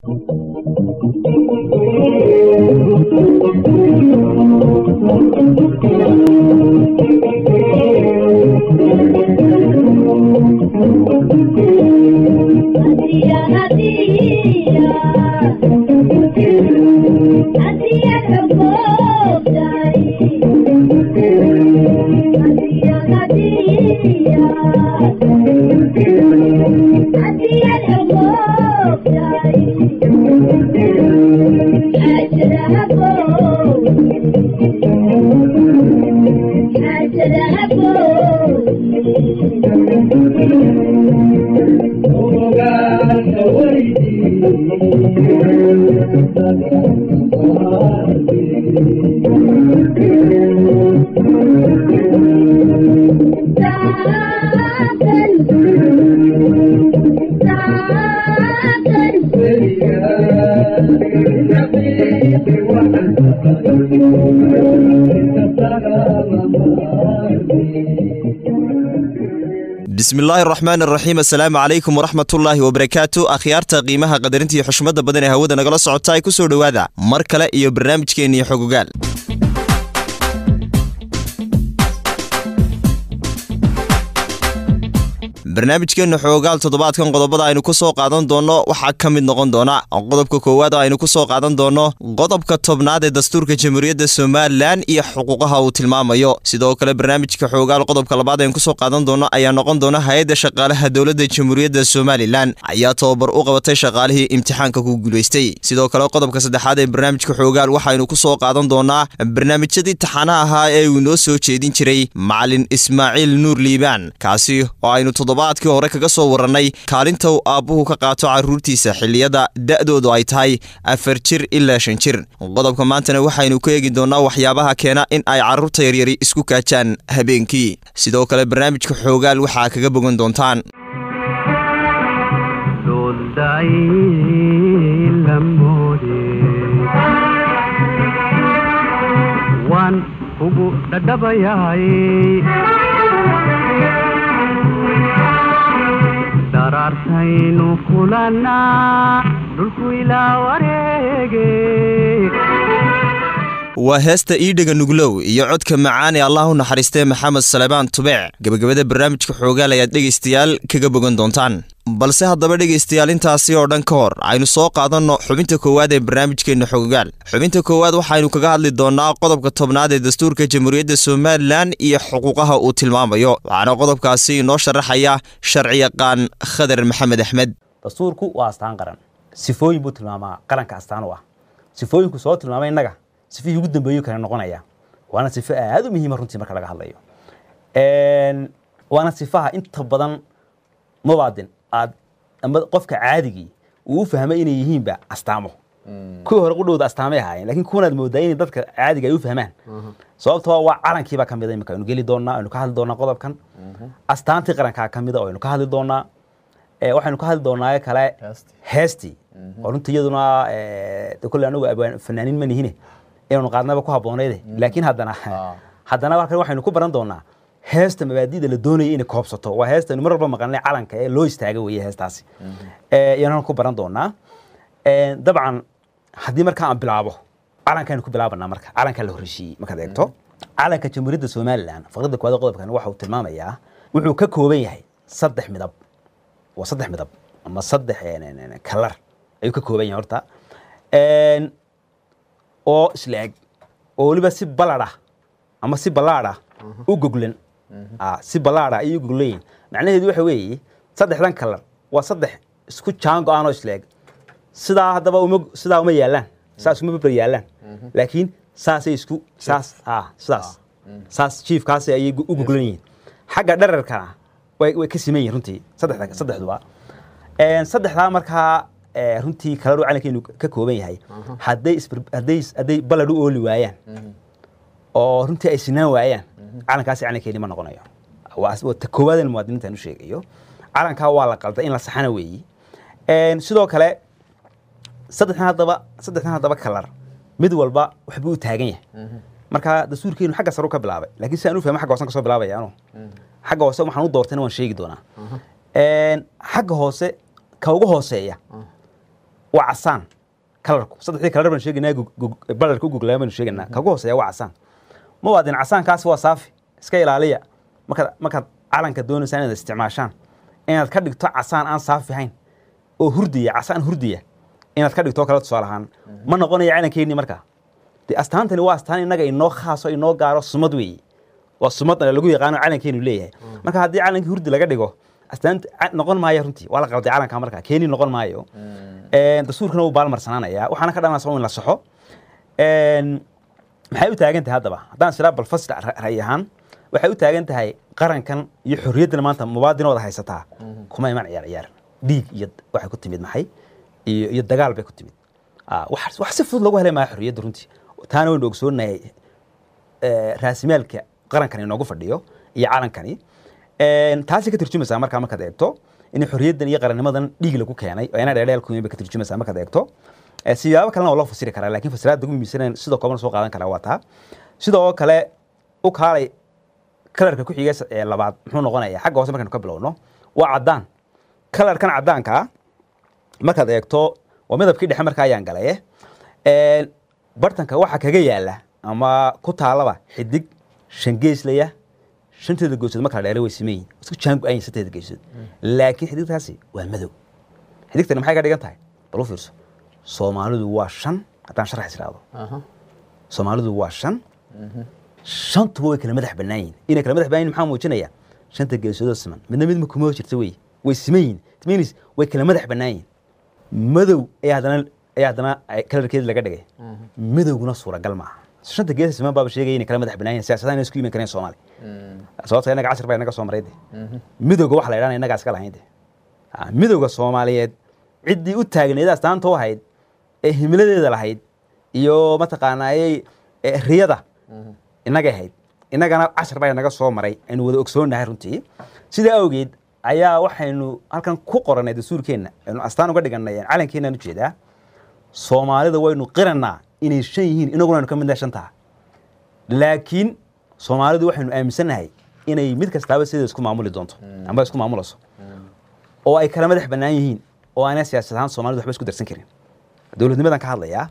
bismillaahi araxmaan araxiim assalaamu calaykum waraxmatullaahi wabarakaatu akhyaarta qiimaha qadarinta iyo xushmadda badan ee hawada nagala socota ay ku soo dhowaada mar kale iyo barnaamijkeenniyo xogogaal barnaamijkeenna xoogaal toddobaadkan qodobada aynu ku soo qaadan doonno waxaa ka mid noqon doona qodobka koowaad oo aynu ku soo qaadan doonno qodobka tobnaad ee dastuurka jamhuuriyadda somalilan iyo xuquuqaha uu tilmaamayo sidoo kale barnaamijka xoogaal qodobka labaad aynu kusoo qaadan doonno ayaa noqon doona hay-adda shaqaalaha dowladda jamhuuriyadda somalilan ayaa tababar u qabatay shaqaalihii imtixaanka ku guulaystay sidoo kale qodobka saddexaad ee barnaamijka xoogaal waxaynu ku soo qaadan doonaa barnaamijyadii taxanaha ahaa ee uu inoo soo jeedin jiray macalin ismaaciil nuur liibaan kaasi oo aynu toddobaadkii hore kaga soo warannay kaalinta uu aabbuhu ka qaato carruurtiisa xilliyada da'doodu ay tahay afar jir ilaa shan jir qodobka maantana waxaynu ku eegi doonnaa waxyaabaha keena in ay carruurta yaryari isku kaajaan habeenkii sidoo kale barnaamijka xoogaal waxaa kaga bogan doontaan daraartaynu kulannaa dhulku ilaa wareege waa heesta iidhaga nuglow iyo codka macaan ee allah u naxariistee maxamed salebaan tubeec gebagabada barnaamijka xoogaal ayaad dhegaystayaal kaga bogan doontaan balse haddaba dhegaystayaal intaasi oo dhan ka hor aynu soo qaadanno xubinta koowaad ee barnaamijkeenna xogogaal xubinta koowaad waxaynu kaga hadli doonnaa qodobka tobnaad ee dastuurka jamhuuriyadda somalilan iyo xuquuqaha uu tilmaamayo waxaana qodobkaasi inoo sharaxaya sharciyaqaan khadar maxamed axmed dastuurku waa astaan qaran sifooyin buu tilmaamaa qaranka astaan u ah sifooyinku soo tilmaamay innaga sifihii ugu dambeeyu kale noqonaya waana sifo aad u muhiima runtii marka laga hadlayo waana sifaha inta badan mubaadin aad ama qofka caadigii uu u fahmay inay yihiinba astaamo kuwii hore qudhowda astaamay ahaayeen lakin kuwanaad moodaa inay dadka caadiga ay u fahmaan sababtoo waa calankiibaa ka mida imika aynu geli doonaa aynu ka hadli doonaa qodobkan astaantii qarankaa ka mida oo aynu ka hadli doonaa waxaynu ka hadli doonaa kale heestii oo runtii iyaduna kolle anagu fanaaniin ma nihine inaynu qaadnaba ku haboonayde laakiin haddana haddana halkan waxaynu ku baran doonaa heesta mabaadida la doonaya inay koobsato waa heesta aynu mar walba maqalnay calanka ee loo istaaga weeye heestaasi ayaanu ku baran doonaa dabcan haddii markaa aan bilaabo calankaaynu ku bilaabanaa marka calankaa la horreysiiyey markaad eegto calanka jamhuuriyadda somalilan faqradda koowaad qodobkan waxa uu tilmaamayaa wuxuu ka kooban yahay saddex midab waa saddex midab ama saddex kalar ayuu ka kooban yahay horta oo isla eg oo weliba si balad ah ama si ballaad ah u goglan si ballaad ah ayay u goglayiin macnaheedu waxa weeye saddexdan kalar waa saddex isku jaan go-aan oo isla eg sidaa haddaba uma sidaa uma yaallaan saas uma babar yaallaan laakiin saasay isku saas sidaas saas jiifkaasi ayay u goglan yihiin xagga dherarkana way way ka siman yihin runtii saddexda saddexduba saddexdaa markaa runtii kalaru calankeenu ka kooban yahay hadday hadday hadday balad u ooli waayaan oo runtii ay sinaan waayaan calankaasi calankeeni ma noqonayo waa ta koowaadeen muwaadiniinta u sheegayo calankaa waa la qalda in la saxana weeyi sidoo kale saddexdan haddaba saddexdan haddaba kalar mid walba waxbuu u taagan yahay marka dastuurkeenu xagga saru ka bilaabay laakiin si aan u fahmo xagga hoosan ka soo bilaabaya anu xagga hoose waxaan u doortayna waan sheegi doonaa xagga hoose ka ugu hooseeya waa casaan kalarku saddexdii kalar baan sheegaynaa gug- gug- balarka u guglaa baynu sheegaynaa kagu hooseeya waa casaan muwaadin casaankaasi waa saafi iska ilaaliya markaad markaad calanka doonaysaan inaad isticmaashaan inaad ka dhigto casaan aan saafi ahayn oo hurdiya casaan hurdiya inaad ka dhigto kale tusaale ahaan ma noqonaya calankeennii markaa de astaantani waa astaan innaga inoo khaaso inoo gaaro sumad weeye waa sumadna lagu yaqaano calankeenu leeyahay marka haddii calankii hurdi laga dhigo astaanta ca- noqon maayo runtii waa la qalday calanka marka keeni noqon maayo Een, dastuurkana wuu baalmarsanaanaya waxaana ka dhalanaysa in la saxo Een, maxay u taagan tahay haddaba haddaan silaa balfas ra'yi ahaan waxay u taagan tahay qarankan iyo xorriyaddan maanta mubaadinooda haysataa kuma iman ciyaar ciyaar dhiig iyo waxay ku timid maxay iyo iyo dagaal bay ku timid Ah, wax wax si fudud lagu helay maayo xorriyadda runtii taana waynu ogsoonahay eh, raasimaalka qarankan inoogu fadhiyo iyo calankani Een, taasi ka turjumaysaa markaa markaad eegto in xorriyaddan iyo qarannimadan dhiig lagu keenay oo ina dheerdheel ku yimid bay ka turjumaysaa markaad eegto Eh, siyaabo kalena waa loo fasiri karaa laakiin fasiraadda ugu muhiimsan sidoo kooban soo qaadan karaa waa taa sidoo kale u kaalay kalarka ku xiga ee labaad muxuu noqonayaa xagga hoose markaynu ka bilowno waa caddaan kalarkan caddaanka ah markaad eegto waa midabkii dhexe markaa ayaan galaye Een, bartanka waxa kaga yaala ama ku taalaba xidig shan geeslaya shanteeda geesood marka la dheere way simeeyin isku jaan go-ayin shanteeda geesood laakiin xidigtaasi waa madow xidigtani maxay ka dhigan tahay bal u fiirso soomaalidu waa shan haddaan sharax israado soomaalidu waa shan shantuba way kala madax bannaan yihin inay kala madax bannaan yihin maxaa muujinaya shanta geesoodoo siman midna mid kuma jirta wey way siman yihin it means way kala madax bannaan yihin madow ayaa haddana ayaa haddana ay- kalarkeedi laga dhigay madowguna suuragal maaha shanta geesa siman baaba sheegaya inay kala madax bannaan yihin siyaasadaha inay isku iman kareen soomaali sababta inaga cashir baa inaga soo maray de midowga waxa la yidhahna innagaa iska lahayn de Ah, midowga soomaaliyeed ciddii u taagneed astaanta u ahayd ee himiladeeda lahayd iyo mataqaanaayey eh, riyada innagay ahayd innagana cashar baa inaga soo maray aynu wada ogsoonnahay runtii sidaa awgeed ayaa waxaynu halkan ku qorannay dastuurkeenna aynu astaan uga dhigannay calankeennan ujeedaa soomaalida waynu qiranaa inay shan yihiin inaguna aynu ka mid nahay shantaa laakiin soomaalidu waxaynu aaminsannahay inay mid kastaaba sideeda isku maamuli doonto amba isku maamulayso oo ay kala madax bannaan yihiin oo aanay siyaasad ahaan soomaalidu waxba isku darsan karin dowladnimadan ka hadlayaa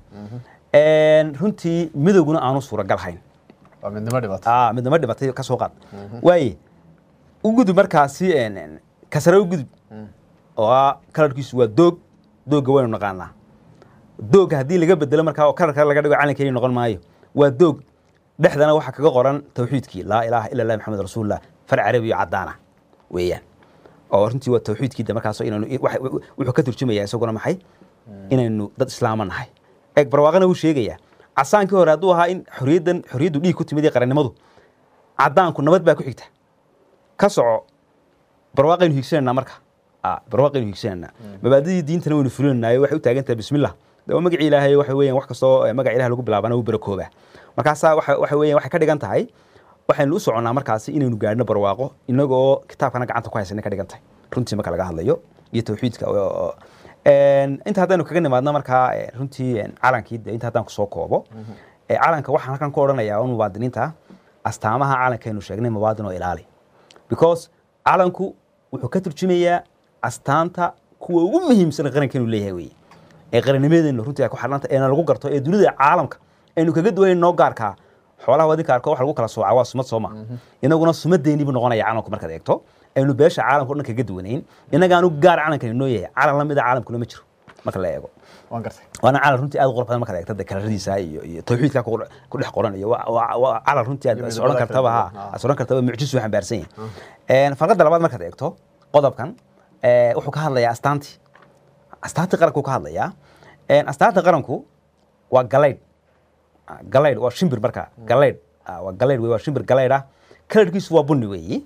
Een, runtii midowguna aanu suuragal hayn waa midnimo dhibaato ah midnimo dhibatay ka soo qaad waaye u gudub markaasi een, een, kasare u gudub oo ah kalarkiisu waa doog doogga waynu naqaanaa doogga haddii laga bedelo markaa oo kalar kale laga dhigo calankeeni noqon maayo waa doog dhexdana waxaa kaga qoran tawxiidkii laa ilaaha ila allah maxamed rasuulullah far carabi iyo caddaana weeyaan oo runtii waa tawxiidkii de markaas inaynu waxa- wuxuu ka turjumayaa isaguna maxay inaynu dad islaama nahay eeg barwaaqana wuu sheegayaa casaankii hore hadduu ahaa in xorriyaddan xorriyaddu dhiig ku timid iyo qarannimadu caddaanku nabad baa ku xigta ka soco barwaaqaynu hiigsanaynaa marka Ah, barwaaqaynu hiigsanaynaa mabaadidii diintana waynu fulinaynaayo waxay u taagan tahay bismillah de waa magaci ilaahay waxa weeyaan wax kastoo eh, magaca ilaah lagu bilaabana wuu barakoobaa markaasaa waxa waxa weeyaan waxay ka dhigan tahay waxaynu u soconnaa markaasi inaynu gaadhno barwaaqo inagoo kitaabkana gacanta ku haysanay ka dhigan tahay runtii marka laga hadlayo iyo tawxiidka oo- oo- Een, inta haddaynu kaga nimaadno markaa eh, runtii een, calankii de inta haddaan kusoo koobo Eh, calanka waxaan halkan ku odhanayaa un muwaadiniinta astaamaha calankaynu sheegnay muwaadin oo ilaali because calanku wuxuu ka turjumayaa astaanta kuwa ugu muhiimsan qarankeenu leeyahay weye ee qarannimadeenu runtii ay ku xirnanta eena lagu garto ee dunida caalamka aynu kaga duwayn noo gaarkaa xoolaha wadinka arko wax lagu kala soocaa waa sumad soo ma inaguna sumadeeni buu noqonaya calanku markaad eegto aynu beesha caalamka o dhan kaga duwanayn inagaanu gaar calankani noo yahay calan la mida caalamkuna ma jiro marka la eego waan gartay waana calan runtii aad u qurux badan markaad eegto de kalaradiisa iyo iyo tawxiidka ku ku dhex qoran iyo waa- waa waa calan runtii aad Iyo is midabada odhan kartaba kala ha duwan, ah. is odhan kartaba mucjis uu xambaarsan yahay farqadda labaad markaad eegto qodobkan eh, wuxuu ka hadlayaa astaantii astaantii qaranku ka hadlayaa Een, astaanta qaranku waa galaydh Ah, galaydh waa shimbir marka galaydh Ah, waa galaydh wey waa shimbir galaydh ah kalarkiisu waa bunni weeyi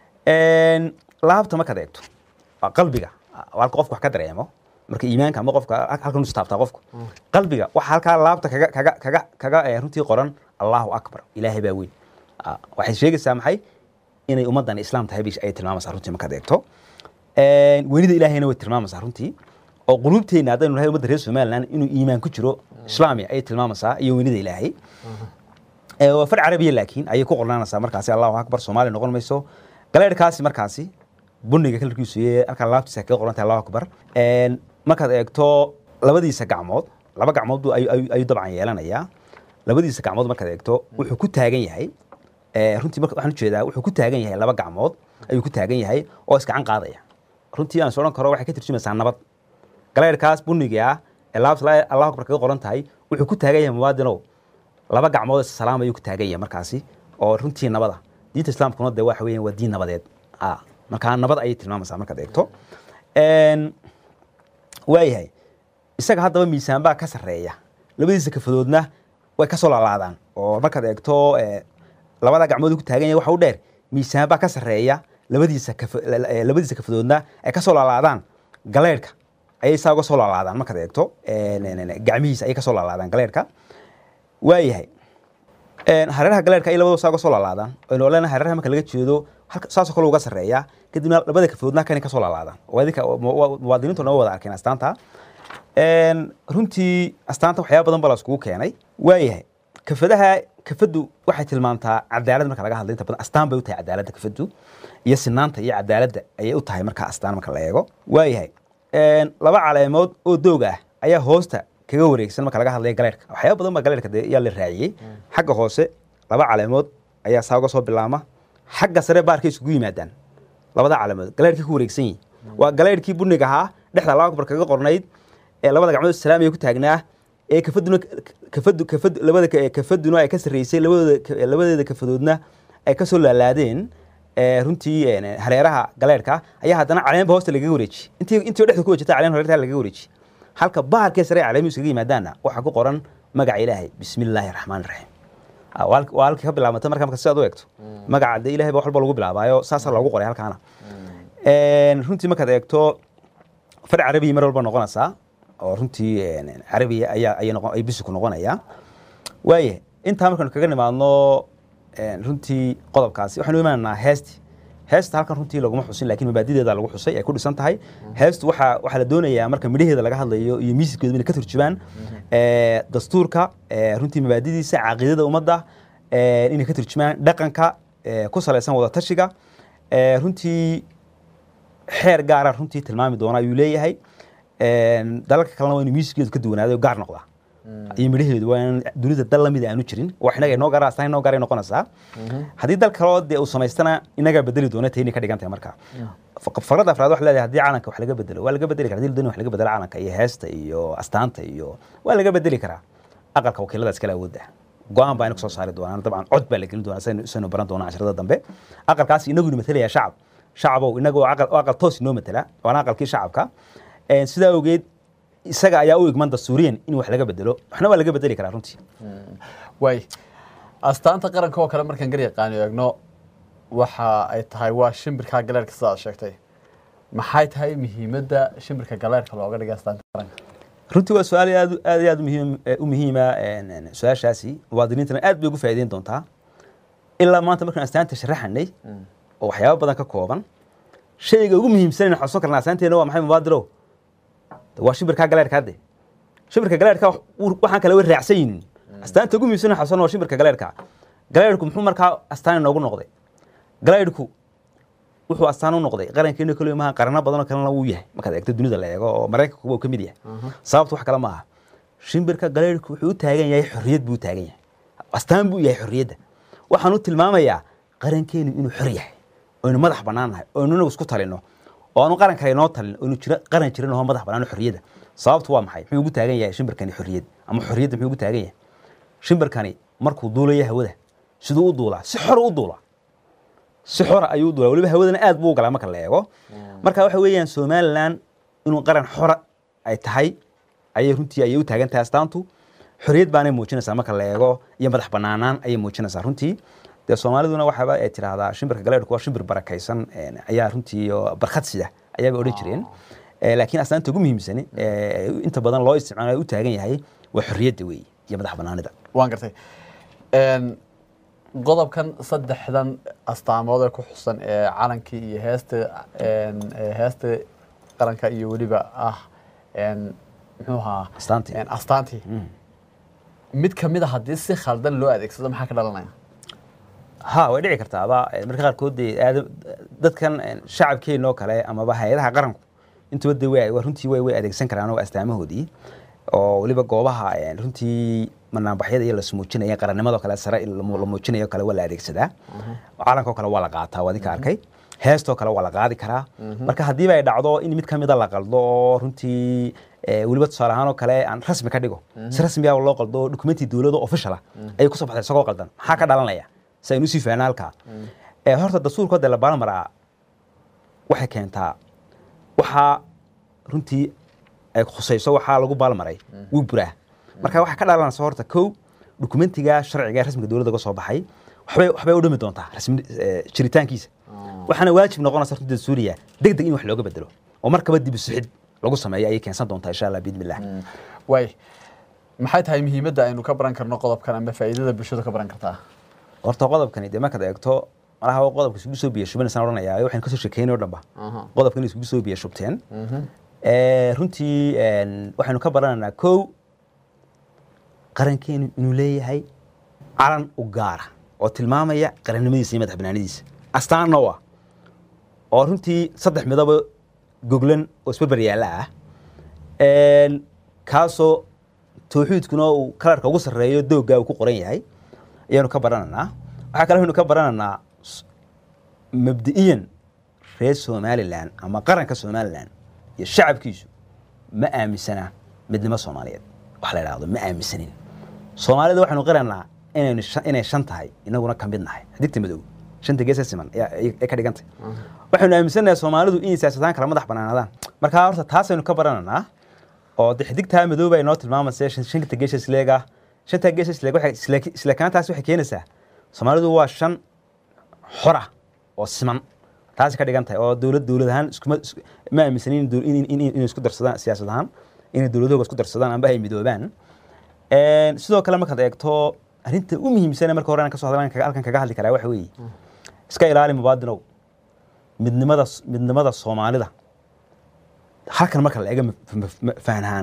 Een, laabta markaad eegto waa qalbiga Ah, waa halka qofku wax ka dareemo marka iimaanka ama qofka hal- halkan istaabtaa qofku qalbiga waxa halkaa laabta kaga kaga kaga kaga eh, runtii qoran allahu akbar ilaahay baa weyn Ah, waxay sheegaysaa maxay inay ummaddan islaam tahay bay ay tilmaamaysaa runtii markaad eegto Een, weynida ilaahayna way tilmaamaysaa runtii oo quluubteenna haddaynu nahay ummadda reer somaliland inuu iimaan ku jiro islaami ayay tilmaamaysaa iyo weynida ilaahay Ee, waa far carabiya laakiin ayay ku qornaanaysaa markaasi allahu akbar soomaali noqon mayso galeerhkaasi markaasi buniga kalarkiisu iyo halkaa laabtiisa kaga qoran tahay allahu akbar Een, markaad eegto labadiisa gacmood laba gacmood buu ayu- ayu- ayuu dabcan yeelanayaa labadiisa gacmood markaad eegto wuxuu ku taagan yahay eh, runtii marka waxaan ujeedaa wuxuu ku taagan yahay laba gacmood ayuu ku taagan yahay oo isgacan qaadaya runtii aan is odhan karo waxay ka turjumaysaa nabad galeerkaas buniga ah ee laabta la- allahu akbar kaga qoran tahay wuxuu ku taagan yahay muwaadinow laba gacmood is salaam ayuu ku taagan yahay markaasi oo runtii nabada diinta islaamkuna dee waxa weeyaan waa diin nabadeed ah markaa nabad ayay tilmaamaysaa markaad eegto Een, waayahay isaga haddaba miisaan baa ka sarreeya labadiisa kafadoodna way ka soo laalaadaan oo markaad eegto eh, labada gacmood uu ku taagan yahay waxa u dheer miisaan baa ka sarreeya labadiisa kafa- la- la- eh, labadiisa kafadoodna ay ka soo laalaadaan galeerhka ayay saa uga soo laalaadaan markaad eegto een, een, een, gacmihiisa ayay ka soo laalaadaan galeerhka waayahay Een, hareeraha galeerka ay labadaba saa uga soo laalaadaan aynu oleenahay hareeraha marka laga jeedo halka saasoo kale uga sarreeya kadibna labada kafoodna kanay ka soo laalaadaan waa idinka waa- muwaadiniintuna waa wada arkeen astaanta Een, runtii astaanta waxyaaba badan baa la iskugu keenay waayahay kafadaha kafadu waxay tilmaantaa cadaalad marka laga hadla inta badan astaan bay u tahay cadaaladda kafadu iyo sinaanta iyo cadaaladda ayay u tahay marka astaan marka la eego waayahay Een, laba caleemood oo doog ah ayaa hoosta kaga wareegsan marka laga hadlaya galeerka waxyaaba badan baa galeerka dee yaa la raaciyey xagga hoose laba caleemood ayaa saa uga soo bilaama xagga sare baarkay isugu yimaadaan labada caleemood galeerkii ku wareegsan yihin waa galeerkii buniga ahaa dhexda allahu akbar kaga qornayd ee labada gacmood salaamiya ku taagnaa ee kafaduna kafadu kafadu labada ka- kafaduna ay ka sarreysay labadooda ka- labadeeda kafadoodna ay ka soo laalaadeen ee runtii een, hareeraha galeerka ayaa haddana caleenba hoosta lagaga wareejiyey intii intii oo dhexda ku wajirta caleen hareerta lagaga wareejiyey halka baharkee sare caleemihi iskaga yimaadaanna waxaa ku qoran magaca ilaahay bismi illaahi raxmaan raxiim Ah, waa halk- waa halkii ka bilaabantay marka marka sidaad u eegto magaca dee ilahay ba wax walba lagu bilaabaayo saasaa loogu qoray halkaana Een, runtii markaad eegto far carabiya mar walba noqonaysaa oo runtii een, carabiya ayaa ayay noqon ay bisiku noqonayaa waaye intaa markaanu kaga nimaadno een, runtii qodobkaasi waxaanu imaanaa heesti heesta halkan runtii laguma xusin laakiin mabaadideeda lagu xusay ay ku dhisan tahay heestu waxaa waxaa la doonayaa marka midhaheeda laga hadlayo iyo miisikeedu inay ka turjubaan ee, dastuurka ee, runtii mabaadidiisa caqiidada ummadda ee, inay ka turjumaan dhaqanka ee, ku salaysan wadatashiga ee, runtii xeer gaara runtii tilmaami doona ayuu leeyahay Een, dalalka kalena waa inuu miisikeedu ka duwanaado oo gaar noqdaa iyo midhaheedu waa in dunida dal lamid aanu jirin wax inaga inoo gaara astaan inoo gaaray noqonaysaa haddii dal kaloo dee uu samaystana inagaa bedeli doona tayni ka dhigan tahay marka Faq- faqradda afraad waxay leedahay haddii calanka wax laga bedelo waa laga bedeli karaa haddii la doonayo wax laga bedelo calanka iyo heesta iyo astaanta iyo waa laga bedeli karaa aqalka wakiilada iskale awoodda go-aan baa ina kusoo saari doonaan dabcan cod baa la gelin doonaa saynu saynu baran doonaa casharada dambe aqalkaas inagu matalaya shacab shacabow inagu aqal oo aqal toos inoo matala waana aqalkii shacabka Een, sidaa awgeed isaga ayaa u igman dastuuriyan in wax laga bedelo waxna waa laga bedeli karaa runtii waay astaanta qaranka oo kale markaan gar yaqaano eegno waxa ay tahay waa shimbirka galeerka sidaad sheegtay maxay tahay muhiimadda shimbirka galeerka looga dhigay astaanta qaranka runtii waa su-aal aad aad iyo aad muhiim u muhiima een, een, su-aashaasi muwaadiniintana aad bay ugu faa'iideyn doontaa ilaa maanta markaan astaanta sharaxanay oo waxyaabo badan ka kooban shayga ugu muhiimsan in xusuusan karnaa astaanteena waa maxay mubaadirow waa shimbirka galeerka hadde shimbirka galeerka wuu- waxaan kale way raacsan yihiin astaanta ugu muhiimsan in xusuusan waa shimbirka galeerka galeerku muxuu markaa astaan inoogu noqday galeerku wuxuu astaan u noqday qarankeena kaliya maaha qarano badan oo kalena wuu yahay markaad eegto dunida la eego oo maraykanku uu ka mid yahay sababtu wax kale ma aha shimbirka galeerku wuxuu u taagan yahay xorriyad buu u taagan yahay astaan buu yahay xorriyadda waxaan u tilmaamayaa qarankeenu inuu xor yahay oynu madax bannaan nahay oynu inagu isku talino oo aanu qaran kale inoo talin oynu jira qaran jirin oo madax bannaan oo xorriyadda sababtu waa maxay muxuu ugu taagan yahay shimbirkani xorriyad ama xorriyadda muxuu ugu taagan yahay shimbirkani markuu duulayo hawada siduu u duulaa si xor u duulaa si xora ayuu u duulaa weliba hawadana aad buu u galaa marka la eego marka waxa weeyaan somalilan inuu qaran xora ay tahay ayay runtii ayay u taagan tahay astaantu xorriyad baanay muujinaysaa marka la eego iyo madax banaanaan ayay muujinaysaa runtii dee soomaaliduna waxaaba ay tidhaahdaa shimbirka galeerku waa shimbir barakaysan een, ayaa runtii oo barkhad sida ayaaba odhan jireen Eh, laakiin astaanta ugu muhiimsani eh, inta badan loo isticmaalo u taagan yahay waa xorriyadda weeye iyo madax banaanida waan gartay Een, qodobkan saddexdan astaamood ee ku xusan ee calankii iyo heesta een, ee heesta qaranka iyo weliba ah een, muxuu ahaa Astaantii. Een, astaantii mid ka mid a haddii si khaldan loo adeegsado maxaa ka dhalanaya ha way dhici kartaaba Eh, marka qaarkood dee aada- dadkan eh, shacabkeena oo kale amaba hay-adaha qaranku intuba de way waa runtii way way adeegsan karaan oo astaamahoodii oo weliba goobaha een, runtii manaanbaxyada iyo la smuujinaya qarannimadoo kale sare la mu- la muujinayo kale waa la adeegsadaa calankoo kale waa la qaataa waa adinka arkay heestoo kale waa la qaadi karaa marka haddiiba ay dhacdo in mid ka mida la qaldo oo runtii eh, weliba tusaale ahaan oo kale aan rasmi ka dhigo si rasmiya loo qaldo oo dokumenti dowladda official ah ayay kusoo baxday isagoo qaldan maxaa ka dhalanaya si aynu usii fahnaa halkaa Eh, horta dastuurkoo dee la baarmaraa waxay keentaa waxaa runtii ay khusayso waxaa lagu baalmaray wuu buraa marka waxaa ka dhalanaysa horta kow dokumentiga sharciga ee rasmiga dowladda uga soo baxay waxbay waxbay u dhimi doontaa rasmi eh, jiritaankiisa waxaana waajib noqonaysa runtii dastuuriya deg deg in wax looga bedelo oo markaba dib u sixid lagu sameeyo ayay keensan doontaa insha allah biidnillah waay maxay tahay muhiimadda aynu ka baran karno qodobkan ama faa'iidada bulshadu ka baran kartaa horta qodobkani dee markaad eegto malaha waa qodobka isugu soo biya shubanaysan odhanaya waxaynu kasoo sheekeynay oo dhanba Aha. qodobkan isugu soo biya shubteen Eh, runtii een, waxaynu ka baranaynaa kow qarankeenu inuu leeyahay calan u gaara oo tilmaamaya qarannimadiisa iyo madax banaanidiisa astaan noo ah oo runtii saddex midabo goglan oo isbarbar yaalla ah Een, kaasoo tawxiidkuna uu kalarka ugu sarreeyo doogga uu ku qoran yahay ayaanu ka baranaynaa waxaa kale aynu ka baranaynaa s- mabdi'iyan reer somalilan ama qaranka somalilan iyo shacabkiisu ma aaminsana midnimo soomaaliyeed wax la idhaahdo ma aaminsanin soomaalida waxaynu qiraynaa inaynu shan- inay shan tahay inaguna ka mid nahay xadigta madow shanta geesa siman ayaa- ay ay ka dhigantay waxaynu aaminsanahay soomaalidu inay siyaasadaan kala madax banaanaadaan marka horta taasaynu ka baranaynaa oo de xidigtaa madooba ay noo tilmaamaysa shan- shanta geesa isleega shanta geesa isleeg waxay isla- islekaantaas waxay keenaysaa soomaalidu waa shan xora oo siman taasi ka dhigan tahay oo dowlad dowlad ahaan iskuma is- ma aaminsanin in dow- in- in- in- inay isku darsadaan siyaasad ahaan inay dowladahooga isku darsadaan amba ay midoobaan Een, sidoo kale markaad eegto arrinta u muhiimsan ee marka hore aan kasoo hadlan halkan kaga hadli karaa waxa weeye iska ilaali mubaadinow midnimada midnimada soomaalida halkan marka la eega fahanhaan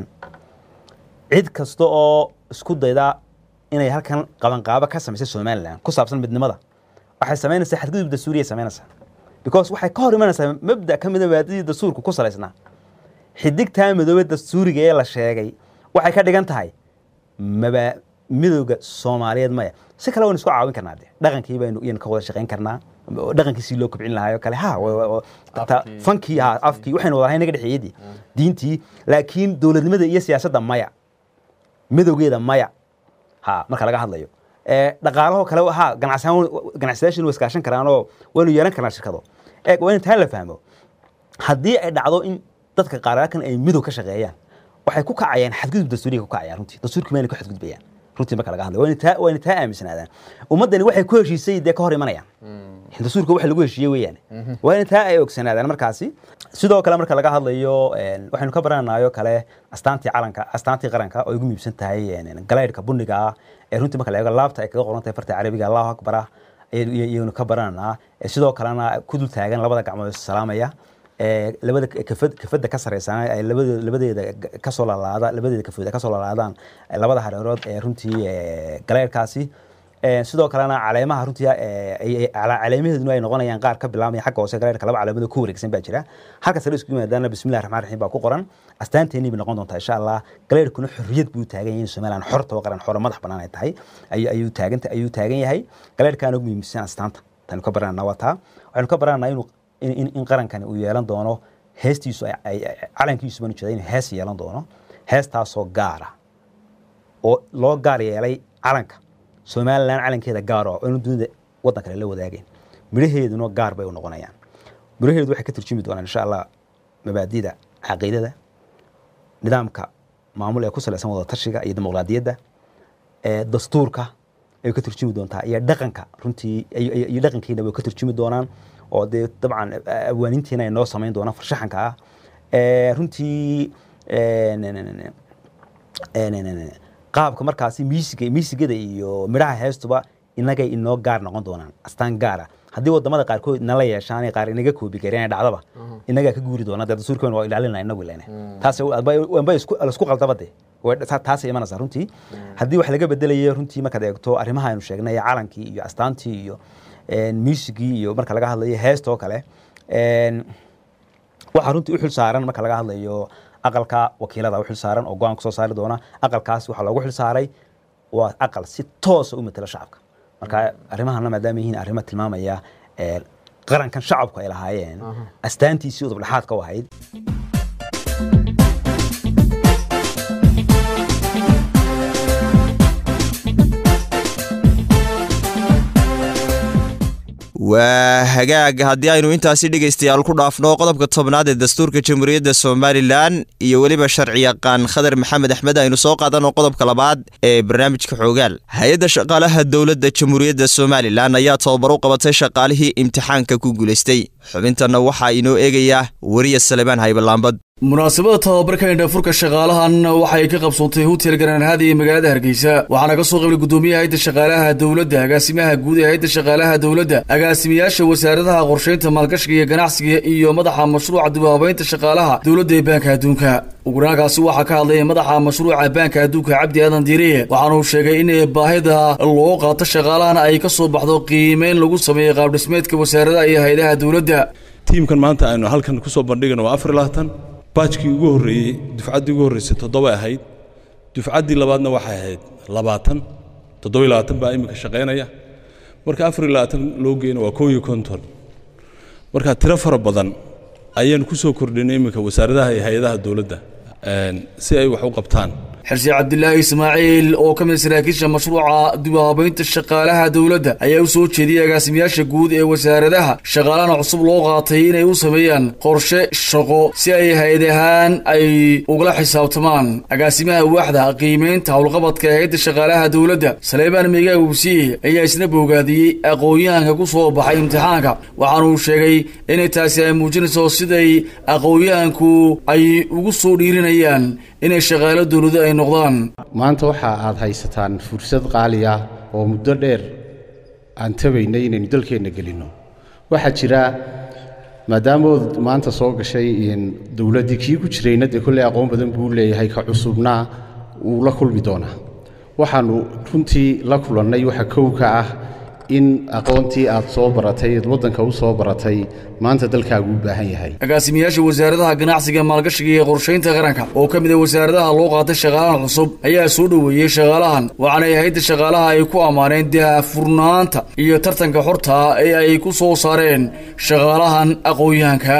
cid kasta oo isku dayda inay halkan qabanqaabo ka samaysay somalilan ku saabsan midnimada waxay samaynaysaa xadgudub dastuuriya samaynaysaa because waxay ka hor imanaysaa mabda ka mida maadadii dastuurka ku salaysnaa xidigtaa madoobe dastuuriga ee la sheegay waxay ka dhigan tahay maba midowga soomaaliyeed maya si kale waynu isku caawin karnaa de dhaqankii baynu iyanu ka wada shaqayn karnaa oo dhaqankiisii loo kobcin lahaayoo kale ha wa- wa- wa- ta- Afkii. fankii ha afkii waxaynu wadahay naga dhexeeyadii diintii laakiin dowladnimada iyo siyaasadda maya midowgeeda maya ha marka laga hadlayo ee dhaqaalaho kale ha ganacsahaan ganacsadayaashin way iskaashan karaan oo waynu yeelan karnaa shirkado ee waa in taa la fahmo haddii ay dhacdo in dadka qaaraakan ay midow ka shaqeeyaan waxay ku kacayaan xadgudub dastuuriga ku kacayaan runtii dastuurkii mayna ku xadgudbayaan runtii marka laga hadlayo waa in taa waa in taa aaminsanaadaan ummaddani waxay ku heshiisay dee ka hor imanayaan dastuurka waxa lagu heshiiyey weeyaan waa in taa ay ogsanaadaan markaasi sidoo kale marka laga hadlayo een, waxaynu ka barananayo kale astaantii calanka astaantii qaranka oo ay ugu muhiimsan tahay een, galaydhka bunniga ah ee runtii marka la eego laabta ay kaga qoran tahay farta carabiga allahu akbar ah ayaynu iyaguna ka barananaa Ee, sidoo kalena ku dul taagan labada gacmood is salaamaya ee, labada kafad kafada ka sareysan ay labada labadeeda ga- ka soo lalaada labadeeda kafooda ka soo lalaadaan ee, labada hareerood ee runtii ee, galeerkaasi Ee, sidoo kalena caleemaha runtii ee, ay- ay- cala- caleemaheeduna ay noqonayaan qaar ka bilaabmaya xagga hoose galeerka laba caleemood oo ku wareegsan baa jira halka sare isku yimaadaana bismillahi raxmaan raxiim baa ku qoran astaanteennii bay noqon doontaa insha allah galeerkuna xorriyad buu taagan yahay in somaliland xorta oo qaran xoro madax bannaan ay tahay ayuu ayuu taagan ayuu taagan yahay galeerkaana ugu muhiimsan astaanta taynu ka baranana waa taa waxaynu ka barananaa inuu in, in, in qarankani uu yeelan doono heestiisu ay- ay- ay- calankiisu baan ujeeda inuu hees yeelan doono heestaasoo gaara oo loo gaar yeelay calanka somalilan calankeeda gaar oo inu dunida waddan kale la wadaageen midhaheeduna gaar bay u noqonayaan midhaheedu waxay ka turjumi doonaan insha allah mabaadida caqiidada nidaamka maamul ee ku salaysan wada tashiga iyo dimuqraadiyadda ee dastuurka ay ka turjumi doontaa iyo dhaqanka runtii iyo- iyo iyo dhaqankeena way ka turjumi doonaan oo dee dabcan eh, awaanintiina ay noo samayn doonaan farshaxanka ah Ee, runtii ee, ne- ne- ne- ne- ee, ne- ne- ne- qaabka markaasi miisiga miisigada iyo midhaha heestuba inagay inoo gaar noqon doonaan astaan gaara haddii wadamada qaarkood nala yeeshaan ay qaar inaga koobi kareen dhacdaba inagaa ka guuri doona dee dastuurkeena waa ilaalinaa inagu ilene taas wanba isku qaldaba de Way- ta- taasay imanaysaa runtii haddii wax laga bedelayo runtii markaad eegto arrimaha aynu sheegnay calankii iyo astaantii iyo een, muusigii iyo marka laga hadlayo heesta oo kale een, waxaa runtii u xil saaran marka laga hadlayo aqalka wakiilada u xil saaran oo go-aan kasoo saari doona aqalkaas waxaa loogu xil saaray waa aqal si toosa u matela shacabka marka arrimahana maadaama yihiin arrimo tilmaamaya ee, qarankan shacabku ay lahaayeen astaantiisii udub dhexaadka u ahayd waa hagaag haddii aynu intaasi dhegaystayaal ku dhaafno qodobka tobnaad ee dastuurka jamhuuriyadda somalilan iyo weliba sharci yaqaan khadar maxamed axmed aynu soo qaadano qodobka labaad ee barnaamijka xoogaal hay-adda shaqaalaha dowladda jamhuuriyadda somalilan ayaa tababar u qabatay shaqaalihii imtixaanka ku guulaystay xubintanna waxaa inoo eegaya weriya salemaan haybalaambad munaasabada tababarka indhafurka shaqaalahan waxay ka qabsoontay hotel garaanhada ee magaalada hargeysa waxaana ka soo qaybay gudoomiyaha hayadda shaqaalaha dowladda agaasimaha guud ee hayadda shaqaalaha dowladda agaasimayaasha wasaaradaha qorsheynta maalgashiga iyo ganacsiga iyo madaxa mashruuca dibhabaynta shaqaalaha dowladda ee baanka adduunka uguraankaasi waxaa ka hadlaya madaxa mashruuca baanka adduunka cabdi aadan diiriye waxaana uu sheegay in baahida loo qaato shaqaalahan ay ka soo baxdo qiimeyn lagu sameeyey qaabdhismeedka wasaaradaha iyo hay-adaha dowladda tiimkan maanta aynu halkan ku soo bandhigano waa afar iyo labaatan baajkii ugu horreeyey dufcaddii ugu horreysay toddoba ahayd dufcaddii labaadna waxay ahayd labaatan toddoba iyo labaatan baa iminka shaqaynaya marka afar iyo labaatan loo geyna waa koob iyo konton marka tiro fara badan ayaanu ku soo kordhinay iminka wasaaradaha iyo hay-adaha dowladda een, si ay wax u qabtaan xirsi cabdilaahi ismaaciil oo ka mid saraakiisha mashruuca dibhabaynta shaqaalaha dowladda ayaa u soo jeediyey agaasimayaasha guud ee wasaaradaha shaqaalahana cusub loo qaatay inay u sameeyaan qorshe shaqo si ay hay-ad ahaan ay ugala xisaabtamaan agaasimaha waaxda qiimeynta howlqabadka hay-adda shaqaalaha dowladda saleebaan meegaa wubsiye ayaa isna boogaadiyey aqoon-yahanka ku soo baxay imtixaanka waxaana uu sheegay inay taasi ay muujinayso siday aqoon-yahanku ay ugu soo dhiirinayaan inay shaqaalo dowlado ay noqdaan maanta waxa aad haysataan fursad qaali ah oo muddo dheer aan tabaynay inaynu dalkeenna gelinno waxaa jira maadaama ood maanta soo gashay in dowladdii kii ku jirayna dee kolley aqoon badan buu leeyahay ka cusubna wuu la kulmi doonaa waxaannu runtii la kulannay waxa kow ka ah in aqoontii aad soo baratay eed waddanka u soo baratay maanta dalkaagu u baahan yahay agaasimayaasha wasaaradaha ganacsiga maalgashiga iyo qorsheynta qaranka oo ka mid a wasaaradaha loo qaatay shaqaalahan cusub ayaa soo dhoweeyey shaqaalahan waxaana hay-adda shaqaalaha ay ku ammaaneen daahfurnaanta iyo tartanka xorta ee ay ku soo saareen shaqaalahan aqoon-yahanka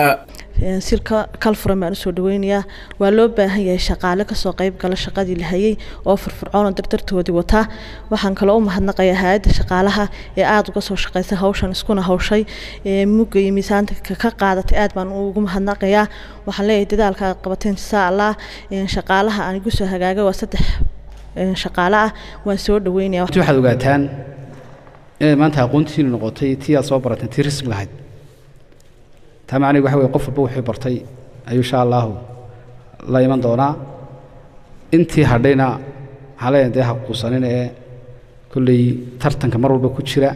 silka kalfuran baan usoo dhaweynayaa waa loo baahan yahay shaqaale kasoo qayb gala shaqadii la hayay oo firfircoona dardartoodii wataa waxaan kaloo u mahadnaqayaa hay-adda shaqaalaha ee aada uga soo shaqaysay hawshan iskuna hawshay ee mugga iyo miisaanta ka- ka qaadatay aad baan ugu mahadnaqayaa waxaan leeyahay dadaalka aad qabateen insha allah een, shaqaalaha aan igu soo hagaagay waa saddex een, shaqaale ah waan soo dhaweynaya runtii waxaad ogaataan inay maanta aqoontiinu noqotay tii aad soo barateen tii rasmi lahayd taa macnigu waxa weye qof walba wuxuu bartay ayuu insha allahu la iman doonaa intii hadhayna waxaan leeyahay dee ha quusanin ee kolley tartanka mar walba ku jira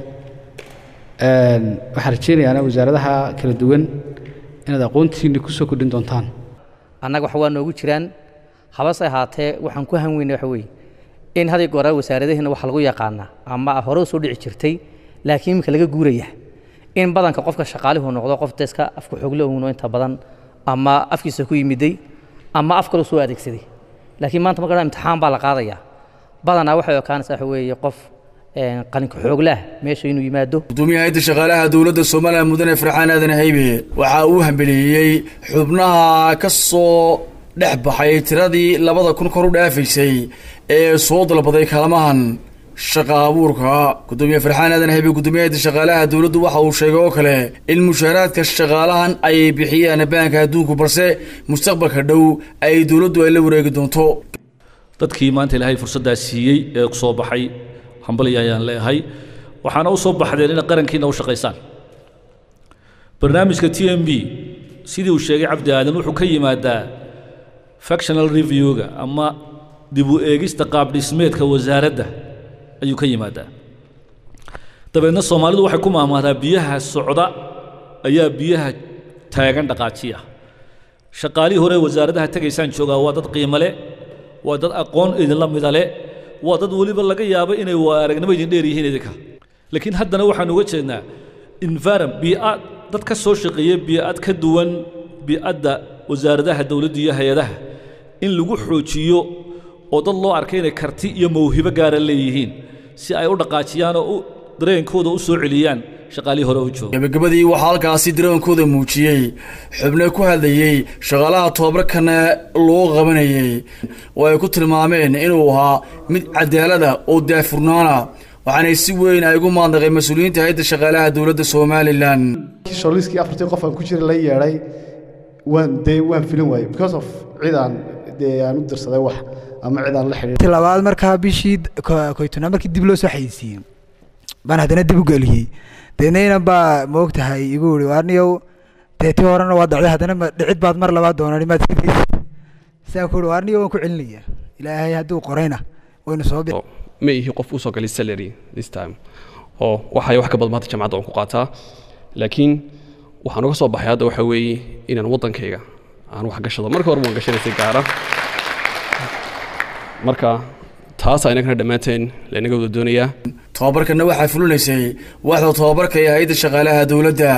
Een, waxaan rajaynayaana wasaaradaha kala duwan inaad aqoontiinni ku soo kordhin doontaan annaga wax waa noogu jiraan habase ahaatee waxaan ku hanweyna waxa weeye in haday goora wasaaradaheena waxa lagu yaqaanaa ama hore u soo dhici jirtay laakiin iminka laga guuraya in badanka qofka shaqaalihu noqdo qof deska afku xogle uuno inta badan ama afkiisa ku yimiday ama af kaloo soo adeegsaday laakiin maanta marka imtixaan baa la qaadayaa badanaa waxay ekaanaysaa waxa weeye qof een, qalinka xooglaah meesha inuu yimaado gudoomiyaha hayadda shaqaalaha dowladda soomaaliya mudane farxaan aadan haybe waxa uu hambeliyey xubnaha ka soo dhex baxay tiradii labada kun kor u dhaafaysay ee soo dalbaday kaalmahan shaqa abuurka gudoomiye farxaan aadan haybe gudoomiyaha hayadda shaqaalaha dowladdu waxa uu sheegay oo kale in mushaaraadka shaqaalahan ay bixiyaan baanka adduunku balse mustaqbalka dhow ay dowladdu ay la wareegi doonto dadkii maanta ilaahay fursaddaa siiyey ee ku soo baxay hambali ayaan leeyahay waxaana u soo baxdeen inay qarankiina u shaqaysaan barnaamijka t m b sidii uu sheegay cabdi aadan wuxuu ka yimaadaa factional review-ga ama dib u eegista qaab dhismeedka wasaaradda ayuu ka yimaadaa dabeedna soomaalidu waxay ku maamaadaa biyaha socda ayaa biyaha taagan dhaqaajiya shaqaalihii hore wasaaradaha tegaysaan joogaa waa dad qiimo leh waa dad aqoon idinla mida leh waa dad weliba laga yaabo inay waa aragnimo idin dheer yihiin idinka laakiin haddana waxaan uga jeednaa environ bii'ad dad ka soo shaqeeya bii'ad ka duwan bi'adda wasaaradaha dowladda iyo hay-adaha in lagu xoojiyo oo dad loo arkay inay karti iyo mawhibo gaara leeyihiin si ay u dhaqaajiyaan oo u dareenkooda u soo celiyaan shaqaalihii hore u jooga gabagabadii waxaa halkaasi dareenkooda muujiyey xubno ku hadlayey shaqaalaha tobabarkana loo qabanayey oo ay ku tilmaameen inuu ahaa mid cadaalada oo daafurnaana waxaanay si weyn ay ugu maadnaqeen mas-uuliyiinta hayadda shaqaalaha dowladda somalilan sholiiskii afartii qof aan ku jira la yeedhay waan dee waan filin waayey because of cid aan dee aan u dirsaday wax ama cid aan la xidhiidh labaad markaa bishii koytona markii dib loo soo xayeysiiyey baan haddana dib u geliyey deednayna baa moog tahay igu iri waarniyow dee tii horena waa dacday haddana ma dhicid baad mar labaad doonani maad sidaysa sidaan ku iri waarniyow waan ku celinaya ilaahay hadduu qorayna waynu soo bi ma ihi qof usoo galay salary this time oo waxay wax ka badan maanta jamcadda aan ku qaataa laakiin waxaan uga soo baxay hadda waxa weeye inaan waddankayga aan wax gashado marka hore waan gashanaysay gaara marka taas aynagana dhammaanteen laynaga wada doonayaa tobabarkana waxaa fulinaysay waaxda tobabarka ee hay-adda shaqaalaha dowladda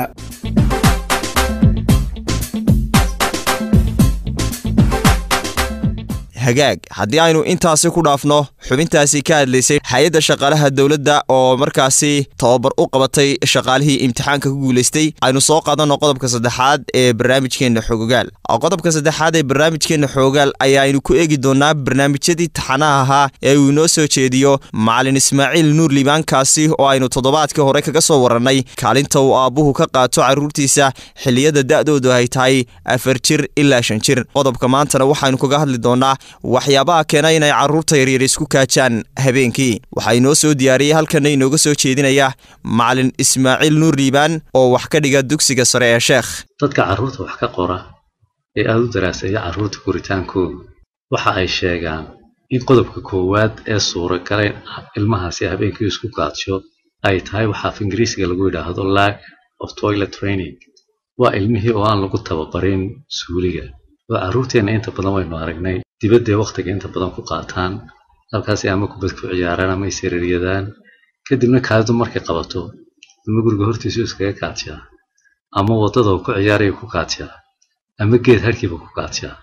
hagaag haddii aynu intaasi ku dhaafno xubintaasi ka hadlaysay hay-adda shaqaalaha dowladda oo markaasi tababar u qabatay shaqaalihii imtixaanka ku guulaystay aynu soo qaadanno qodobka saddexaad ee barnaamijkeenna xoogaal qodobka saddexaad ee barnaamijkeenna xoogaal ayaaynu ku eegi doonaa barnaamijyadii taxanaha ahaa ee uu inoo soo jeediyo macalin ismaaciil nuur liibaankaasi oo aynu toddobaadkii hore kaga soo warannay kaalinta uu aabbuhu ka qaato carruurtiisa xilliyada da'doodu ay tahay afar jir ilaa shan jir qodobka maantana waxaynu kaga hadli doonaa waxyaabaha keena inay carruurta yaryar isku kaajaan habeenkii waxaa inoo soo diyaariyey halkana inooga soo jeedinaya macalin ismaaciil nuur liibaan oo wax ka dhiga dugsiga sare ee sheekh dadka carruurta wax ka qora ee aada u daraaseeya carruurta koritaankooda waxa ay sheegaan in qodobka koowaad ee suuragala ilmahaasi habeenkii isku kaadsho ay tahay waxa af ingiriisiga lagu yidhaahdo lack of toilet training waa ilmihii oo aan lagu tababarin suuliga oo carruurteenna inta badan waynu aragnay dibadday wakhtiga inta badan ku qaataan halkaasi ama kubad ku ciyaaraan ama isiriiryadaan kadibna kaadidu markay qabato ama guriga hortiisu iskaga kaadshaa ama waddada uu ku ciyaaraya ku kaadshaa ama geed harkiiba ku kaadshaa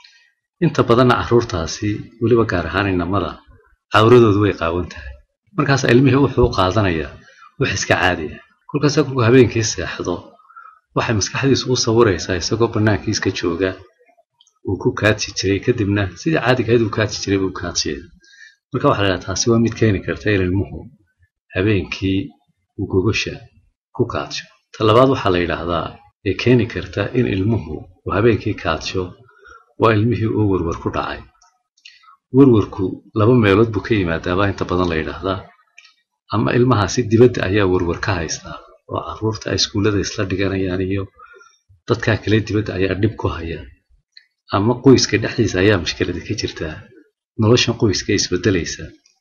inta badanna carruurtaasi weliba gaar ahaan inamada cawradoodu way qaawan tahay markaas ilmihii wuxuu u qaadanayaa wax iska caadiya kolkaasa kolkuu habeenkii seexdo waxay maskaxdiisu u sawiraysaa isagoo bannaankii iska jooga uu ku kaadsi jiray kadibna sidii caadiga ahayd uu kaadsi jiray buu kaadsiya marka waxaa la dhaha taasi waa mid keeni karta in ilmuhu habeenkii uu gogosha ku kaadsho ta labaad waxaa la yidhaahdaa ee keeni karta in ilmuhu uu habeenkii kaadsho waa ilmihii oo werwer ku dhacay werwerku laba meelood buu ka yimaadaabaa inta badan la yidhaahdaa ama ilmahaasi dibadda ayaa werwer ka haystaa oo carruurta ay iskuullada isla dhiganayaan iyo dadkaa kale dibadda ayaa dhib ku haya ama qoyska dhexdiisa ayaa mushkilada ka jirtaa noloshan qoyska isbedelaysa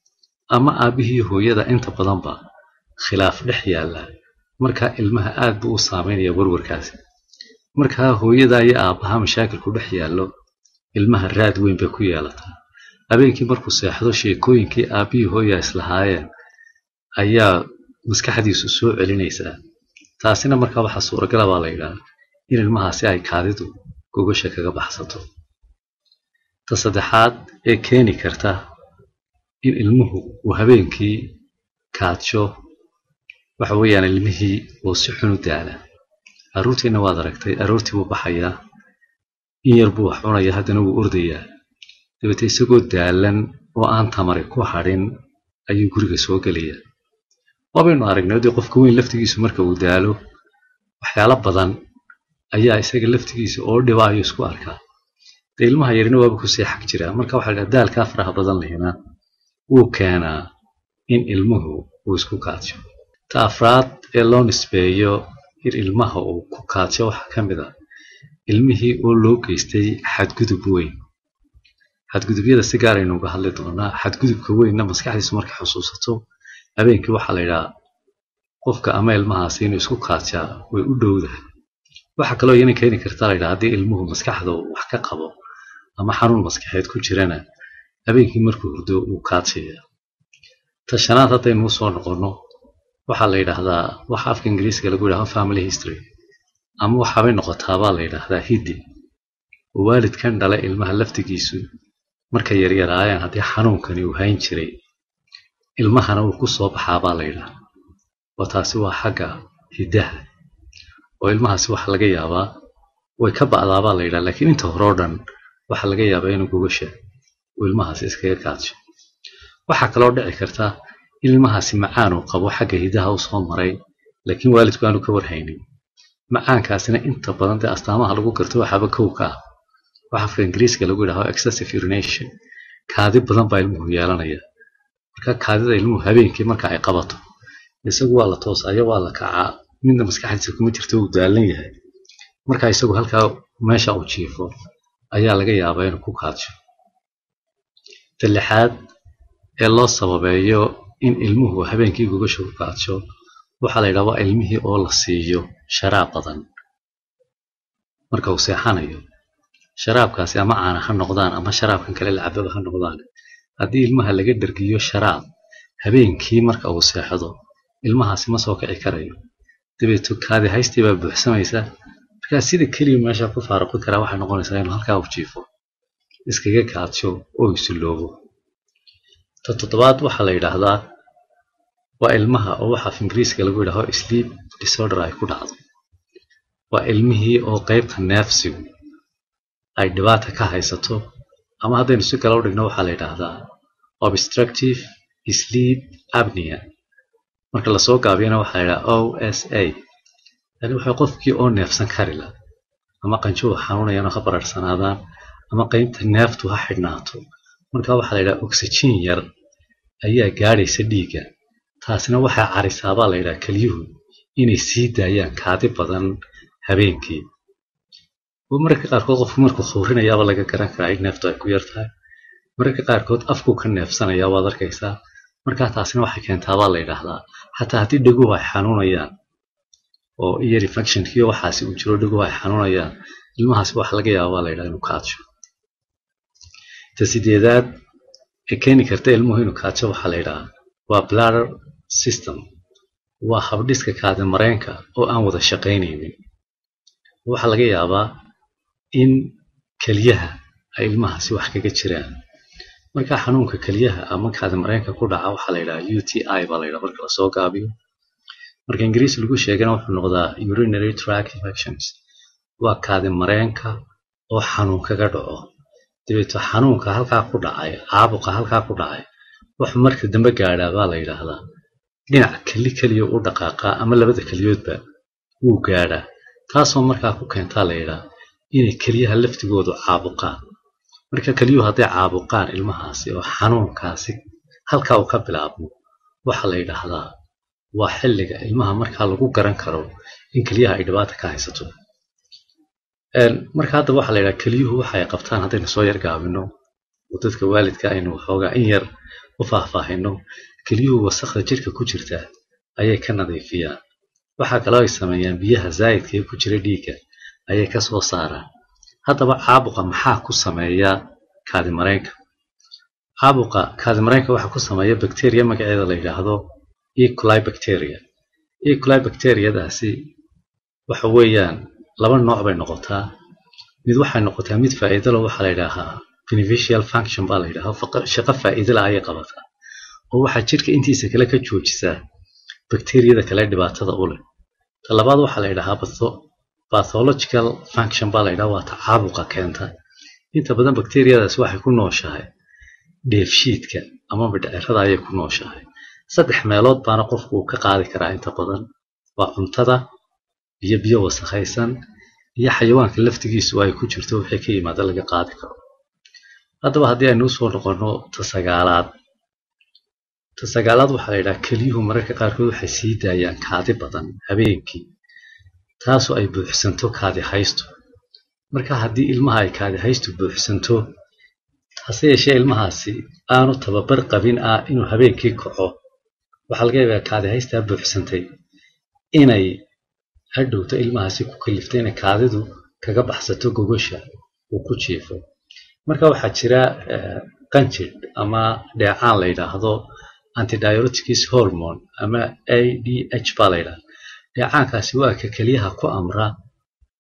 ama aabbihii hooyada inta badanba khilaaf dhex yaalla markaa ilmaha aad buu u saameynaya werwarkaasi markaa hooyada iyo aabbaha mashaakilku dhex yaallo ilmaha raad weyn bay ku yeelataa habeenkii markuu seexdo sheekooyinkii aabbihii hooya islahaayeen ayaa maskaxdiisu soo celinaysaa taasina markaa waxaa suuragala baa la yidhaha in ilmahaasi ay kaadidu gogosha kaga baxsato ta saddexaad ee keeni karta in ilmuhu uu habeenkii kaadsho waxa weeyaan ilmihii uu si xun u daala carruurtiina waad aragtay aroortii buu baxayaa in yar buu wax cunaya haddana wuu ordayaa dabeete isagoo daalan oo aan tamari ku hadhin ayuu guriga soo gelayaa waabaynu aragnay dee qofka weyn laftigiisu marka uu daalo waxyaalo badan ayaa isaga laftigiisa oo dhiba ayuu isku arkaa dee ilmaha yarina waaba kusii xag jiraa marka waxaa la daalkaa faraha badan lehina wuu keenaa in ilmuhu uu isku kaadsho ta afraad ee loo nisbeeyo in ilmaha uu ku kaadsho waxaa ka mid a ilmihii oo loo geystay xadgudub weyn xadgudubyada si gaar aynu uga hadli doonaa xadgudubka weynna maskaxdiisu markay xusuusato habeenkii waxaa la yidhaha qofka ama ilmahaasi inuu isku kaadshaa way u dhowdahay waxaa kaloo iyana keeni kartaa laydhaha haddii ilmuhu maskaxda wax ka qabo ama xanuun maskaxeed ku jirana habeenkii markuu hurdo uu kaadsaya ta shanaad haddaynu usoo noqonno waxaa la yidhaahdaa waxa afka ingiriiska lagu yidhahdo family history ama waxaabay noqotaabaa la yidhaahdaa hiddi oo waalidkan dhala ilmaha laftigiisu markay yaryaraayeen haddii xanuunkani uu hayn jiray ilmahana uu ku soo baxaabaa la yidhaahdaa oo taasi waa xagga hiddaha oo ilmahaasi waxa laga yaabaa way ka ba'daabaa la yidhaha laakiin inta hore oo dhan waxaa laga yaabaa inuu gogasha uu ilmahaasi iskaga kaadsho waxaa kaloo dhici karta in ilmahaasi macaan uu qabo xagga hiddaha u soo maray laakiin waalidku aanu ka warhaynin macaankaasina inta badan dee astaamaha lagu garto waxaaba kow ka ah waxa afka ingiriiska lagu yidhahdo excessive urination kaadi badan baa ilmuhu yeelanaya marka kaadida ilmuhu habeenkii marka ay qabato isagu waa la toosaya waa la kacaa midna maskaxdiisa kuma jirto uu daalan yahay marka isagu halkaa meesha uu jiifo ayaa laga yaabaa inuu ku kaadsho ta lixaad ee loo sababeeyo in ilmuhu habeenkii gogasha ku kaadsho waxaa la yidhaha waa ilmihii oo la siiyo sharaab badan marka uu seexanayo sharaabkaasi ama caana ha noqdaan ama sharaabkan kale lacababa ha noqdaan haddii ilmaha laga dhergiyo sharaab habeenkii marka uu seexdo ilmahaasi ma soo kici karayo dabeeto kaadi haystii baa buuxsamaysa markaa sida keliya meesha ku faaruqi karaa waxay noqonaysaa inuu halkaa u jiifo iskaga kaadsho oo isuloobo ta toddobaad waxaa la yidhaahdaa waa ilmaha oo waxa af ingiriiska lagu yidhahdo sleep disorder ay ku dhacdo waa ilmihii oo qaybta neefsigu ay dhibaata ka haysato ama haddaynu si kale u dhigno waxaa la yidhaahdaa obstructive sleep apnea marka lasoo gaabiyana waxaa la yidhaha o s a yani waxay qofkii oo neefsan kari la ama qanjo u xanuunayaan oo ha bararsanaadaan ama qaybta neeftu ha xidhnaato marka waxaa la yidhaha oxygen yar ayaa gaadhaysa dhiigga taasina waxaa carisaabaa la yidhaha kelyuhu inay sii daayaan kaadi badan habeenkii oo mararka qaarkood qofku markuu khawrinayaaba laga garan karaa in neeftu ay ku yar tahay mararka qaarkood afkuu ka neefsanaya waad arkaysaa markaa taasina waxay keentaabaa la yidhaahdaa xataa haddii dheguhu ay xanuunayaan oo ear infectionkii waxaasi uu jiro dheguhu ay xanuunayaan ilmahaasi waxa laga yaabaa la yidhaha inuu kaadsho ta sideedaad ee keeni karta ilmuhu inuu kaadsho waxaa la yidhahaa waa bladder system waa habdhiska kaadi mareenka oo aan wada shaqaynaynin waxaa laga yaabaa in keliyaha ay ilmahaasi wax kaga jiraan markaa xanuunka keliyaha ama kaadi mareenka ku dhaca waxaa la yidhaha u t i baa la yidhaha marka lasoo gaabiyo marka ingiriis lagu sheegana wuxuu noqdaa urinary tract infections waa kaadi mareenka oo xanuun kaga dhaco dabeeto xanuunka halkaa ku dhacay caabuqa halkaa ku dhacay wuxuu marka dambe gaadhaa baa la yidhaahdaa dhinac keli keliya u dhaqaaqaa ama labada keliyoodba wuu gaadhaa taasoo markaa ku keentaa la yidhaha inay keliyaha laftigoodu caabuqaan marka keliyuhu hadday caabuqaan ilmahaasi oo xanuunkaasi halkaa uu ka bilaabmo waxaa la yidhaahdaa waa xilliga ilmaha markaa lagu garan karo in keliyaha ay dhibaata ka haysato marka hadda waxaa la yidhaha keliyuhu waxa ay qabtaan haddaynu soo yar gaabino oo dadka waalidka aynu waxoogaa in yar u faahfaahino keliyuhu wasakda jirka ku jirta ayay ka nadiifiyaan waxaa kaloo ay sameeyaan biyaha zaa'idka ee ku jira dhiigga ayay ka soo saaraan haddaba caabuqa maxaa ku sameeya kaadimareenka caabuqa kaadimareenka waxaa ku sameeya bacteria magaceeda la yidhaahdo ecoli bacteria ecoli bacteriadaasi waxa weeyaan laba nooc bay noqotaa mid waxay noqotaa mid faa'iidalo waxaa la yidhaahaa beneficial function baa la yidhahaa shaqo faa'iidala ayay qabataa oo waxaa jirka intiisa kale ka joojisaa bakteriyada kale dhibaatada u leh ta labaad waxaa la yidhahaa pathological function baa la yidhaha waa ta caabuqa keenta inta badan bakteriyadaas waxay ku nooshahay dheefshiidka ama midhcirada ayay ku nooshahay saddex meelood baana qofku uu ka qaadi karaa inta badan waa cuntada biyo biyo wasakhaysan iyo xayawaanka laftigiisu ay ku jirto wixii ka yimaada laga qaadi karo haddaba haddii aynu usoo noqonno ta sagaalaad ta sagaalaad waxaa la yidhaha keliyuhu mararka qaarkood waxay sii daayaan kaadi badan habeenkii taasoo ay buuxsanto kaadi haysto marka haddii ilmaha ay kaadi haystu buuxsanto hase yeeshee ilmahaasi aanu tababar qabin ah inuu habeenkii kaco waxaa laga yaabaa kaadi haystaa buuxsantay inay hadhowto ilmahaasi ku kalifto inay kaadidu kaga baxsato gogosha uu ku jiifo marka waxaa jira qanjidh ama dheecaan la yidhaahdo antidiureticus hormone ama a d h baa la yidhahda dheecaankaasi waa ka keliyaha ku amra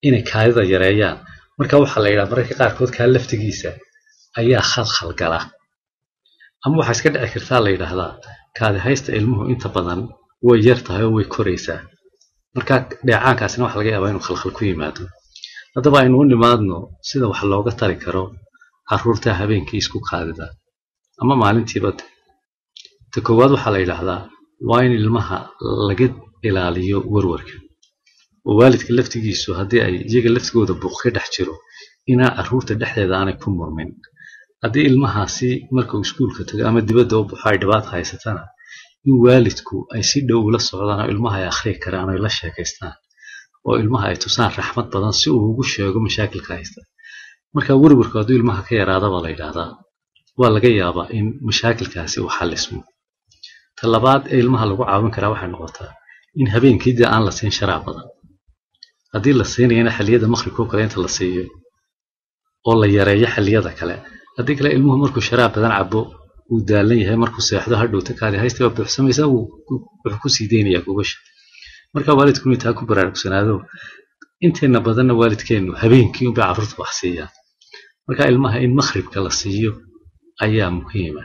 inay kaadida yareeyaan marka waxaa la yidhaha mararka qaarkood kaa laftigiisa ayaa khalkhal gala ama waxaa iska dhici kartaa la yidhaahdaa kaadi haysta ilmuhu inta badan way yar tahay oo way koraysaa marka dheecaankaasina waxa laga yaabaa inuu khalkhal ku yimaado haddaba aynu u nimaadno sida wax looga tari karo caruurta habeenkii isku kaadida ama maalintiiba ta koowaad waxaa la yidhaahdaa waa in ilmaha laga ilaaliyo warwarka oo waalidka laftigiisu haddii ay iyaga laftigooda buuq ka dhex jiro inaa caruurta dhexdeeda aanay ku murmin haddii ilmahaasi markuu iskuulka tago ama dibadda u baxo ay dhibaata haysatana in waalidku ay si dhow ula socdaan oo ilmaha ay akhriyi karaan oo la sheekaystaan oo ilmaha ay tusaan raxmad badan si uu ugu sheego mashaakilka haysta marka werwarku hadduu ilmaha ka yaraada baa la yidhaahdaa waa laga yaabaa in mashaakilkaasi uu xallismo ta labaad ee ilmaha lagu caawin karaa waxay noqotaa in habeenkii dee aan la siin sharaab badan haddii la siinayana xilliyada maqribka oo kale inta la siiyo oo la yareeyo xilliyada kale haddii kale ilmuhu markuu sharaab badan cabo uu daalan yahay markuu seexdo hadhowta kaadi haysta waa buuxsamaysaa wuxuu ku sii deynayaa gogasha marka waalidku inuu taa ku baraarugsanaado inteena badanna waalidkeennu habeenkii unbay carruurta wax siiyaan marka ilmaha in maqribka la siiyo ayaa muhiima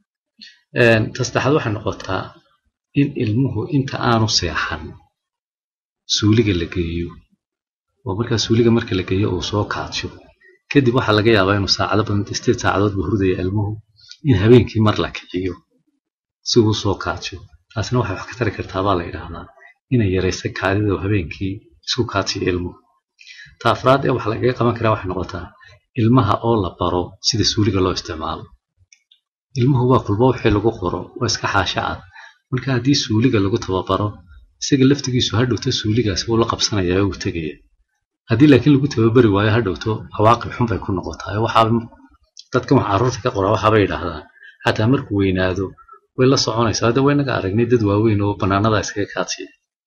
ta saddexaad waxay noqotaa in ilmuhu inta aanu seexan suuliga la geeyo oo markaa suuliga marka la geeyo uu soo kaadsho kadib waxaa laga yaabaa inuu saacado badan sideed saacadood buu hurdaya ilmuhu in habeenkii mar la kiciyo si uu soo kaadsho taasina waxay wax ka tari kartaa baa la yidhaahdaa inay yaraysa kaadida oo habeenkii isku kaadshiyo ilmuhu ta afraad ee wax lagaga qaban karaa waxay noqotaa ilmaha oo la baro sida suuliga loo isticmaalo ilmuhu waa kulba wixii lagu qoro waa iska xaasha cad marka haddii suuliga lagu tababaro isaga laftigiisu hadhowto suuligaasi wuu la qabsanaya uu tegaya haddii laakiin lagu tababari waayo hadhowto cawaaqib xun bay ku noqotaa waxaa dadkan wax carruurta ka qora waxaabay yidhaahdaan xataa markuu weynaado way la soconaysaa hadda waynaga aragnay dad waaweyn oo bannaanada iskaga kaadsiya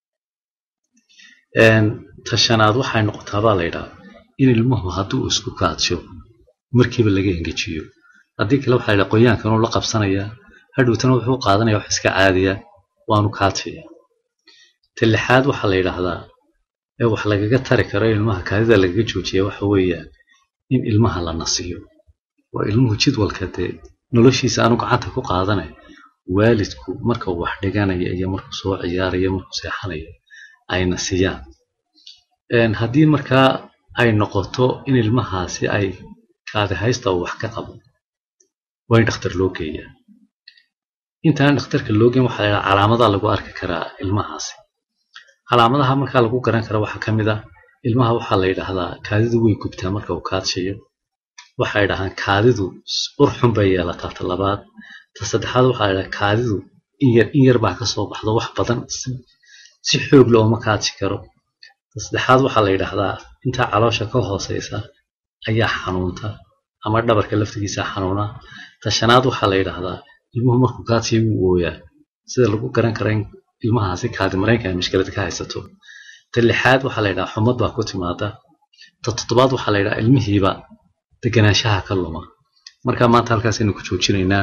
tashanaad waxay noqotaa baa la yidhaha in ilmuhu hadduu isku kaadsho markiiba laga engejiyo haddii kale waxaa la yidhaha qoyaankan uu la qabsanayaa hadhowtana wuxuu qaadanaya wax iska caadiya waanu kaadsiya ta lixaad waxaa la yidhaahdaa ee wax lagaga tari karo ilmaha kaadida lagaga joojiya waxa weeyaan in ilmaha la nasiyo waa ilmuhu jidwalka dee noloshiisa aanu gacanta ku qaadanay waalidku marka uu wax dhiganaya iyo markuu soo ciyaarayo markuu seexanayo ay nasiyaan haddii markaa ay noqoto in ilmahaasi ay kaadi haysta uu wax ka qabo waa in dhakhtar loo geeyaa intaan dhakhtarka loo geen waxaa la yidhaha calaamadaa lagu arki karaa ilmahaasi calaamadaha markaa lagu garan karo waxaa ka mid ah ilmaha waxaa la yidhaahdaa kaadidu way gubtaa marka uu kaadshayo waxay dhahaan kaadidu ur xun bay yeelataa ta labaad ta saddexaad waxaa la yidhaha kaadidu in yar in yar baa ka soo baxdo wax badan si xoog leh ooma kaadsi karo ta saddexaad waxaa la yidhaahdaa intaa caloosha ka hooseysa ayaa xanuunta ama dhabarka laftigiisa xanuuna ta shanaad waxaa la yidhaahdaa ilmuhu markuu kaadsiyo wuu ooyaa sida lagu garan kara in ilmahaasi kaadi mareenka ay mushkilad ka haysato ta lixaad waxaa la yidhaha xumad baa ku timaada ta toddobaad waxaa la yidhaha ilmihiiba deganaanshaha ka luma marka maanta halkaasaynu ku joojinaynaa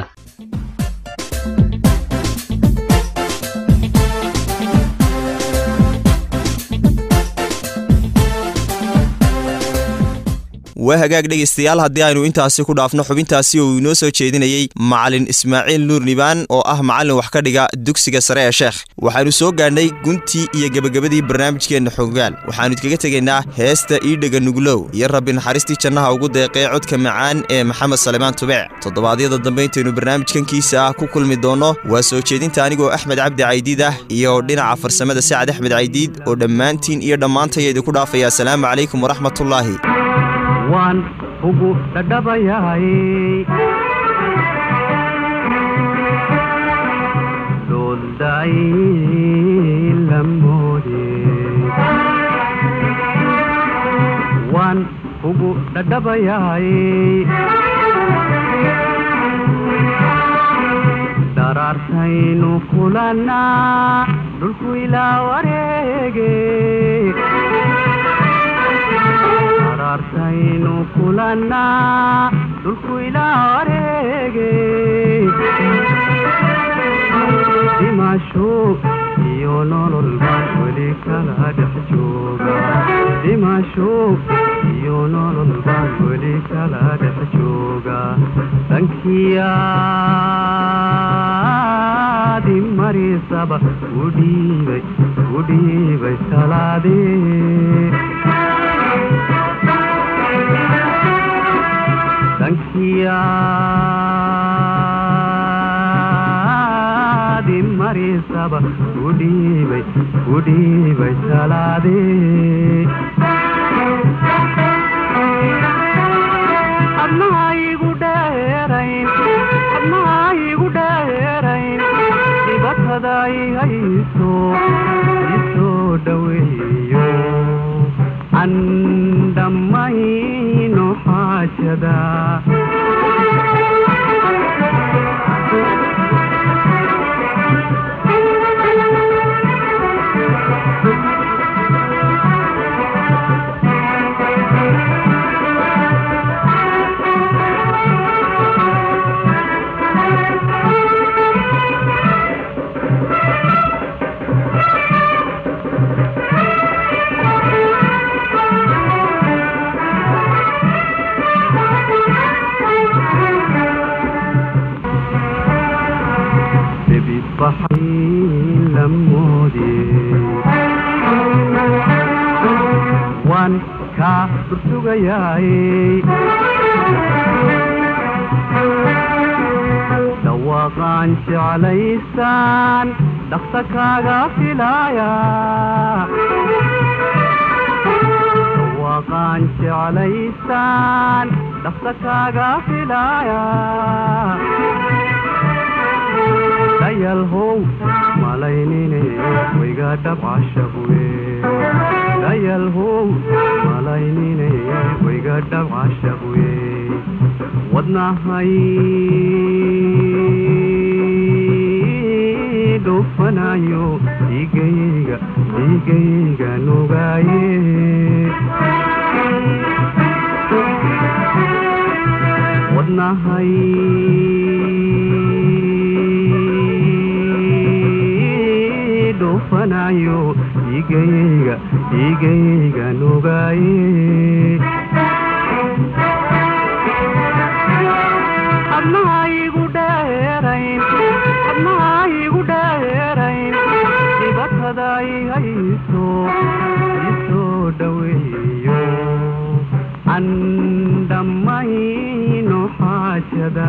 waa hagaag dhegaystayaal haddii aynu intaasi ku dhaafno xubintaasi uu inoo soo jeedinayey macalin ismaaciil nuur nibaan oo ah macallin wax ka dhiga dugsiga sare ee sheekh waxaannu soo gaadhnay guntii iyo gebagabadii barnaamijkeenna xogaal waxaannu idkaga tegaynaa heesta iidhega nuglow iyo rabbi naxariistii jannaha ugu deeqee codka macaan ee maxamed salemaan tubeec toddobaadyada dambe intaynu barnaamijkankiisa ah ku kulmi doonno waa soo jeedinta anigoo axmed cabdi caydiid ah iyo dhinaca farsamada sacad axmed caydiid oo dhammaantiin iyo dhammaantaya idinku dhaafaya asalaamu calaykum waraxmatullaahi waan ugu dhadhabayahay doolday lamoode waan ugu dhadhabayahay daraartaynu kulannaa dhulku ilaa wareege artaynu kulannaa dhulku ilaa wareege dhimasho iyo nolol baan weli kala dhex jooga dhimasho iyo nolol baan weli kala dhex jooga dhankiyaadi marisaba u dhiibay u dhiibay talaadee dhankiyaadi marisaba u dhiibay u dhiibay talaadee adnaha igu dheerayn adnaha igu dheerayn dhibatada i hayso isoo dhaweeyo an dhammayno xaajada debi baxay la moodiyey waan kaa dursugayaayey dhawaaqaan jeclaysaan dhaqsa kaaga filaaya dhawaaqaan jeclaysaan dhaqsa kaaga filaaya dayalhow malaynine wayga dhabcashabuye dayalhow malaynine wayga dhabcashabuye wadnahay dhufanayo dhiigayga dhiigayga nugaaye wadnahay dhufanayo dhiigayga dhiigayga nugaaye adnaha igu dheerayn adnaha igu dheerayn dhibatada i hayso isoo dhaweeyo an dhammayno xaajada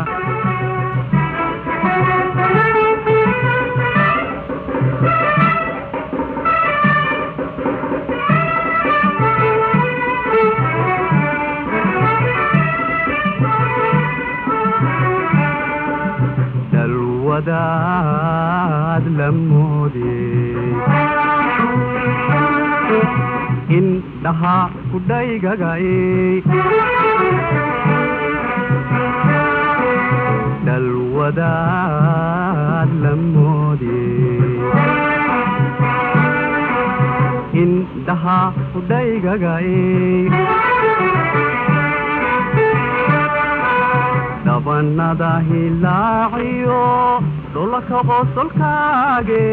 dalwadaad la moodiyey indhaha kudhaygagay dalwadaad la moodiyey indhaha kudhaygagay dhabanada hilaaciyo dhulka qosolkaage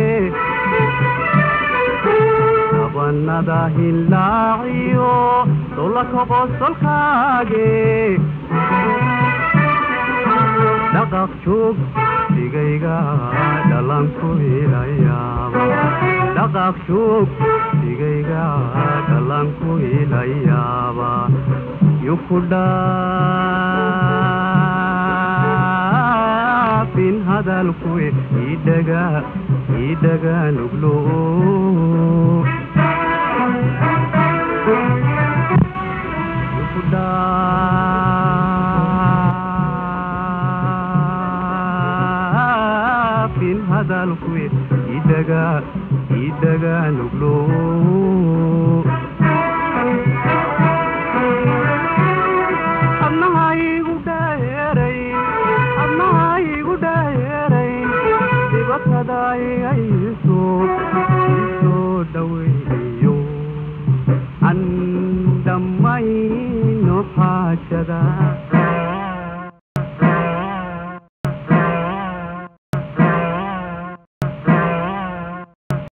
dhabanada hilaaciyo dhulka qosolkaage dhaqaq joog digayga dhalanku hilayaaba dhaqaq joog digayga dhalanku hilayaaba yukudhaafin hadalku idhaga idhaga nuglo yukudhaafin hadalku idhaga idhaga nuglo adnaha igu dheerayn adnaha igu dheerayn dhibatada i hayso isoo dhaweeyo an dhammayno xaajada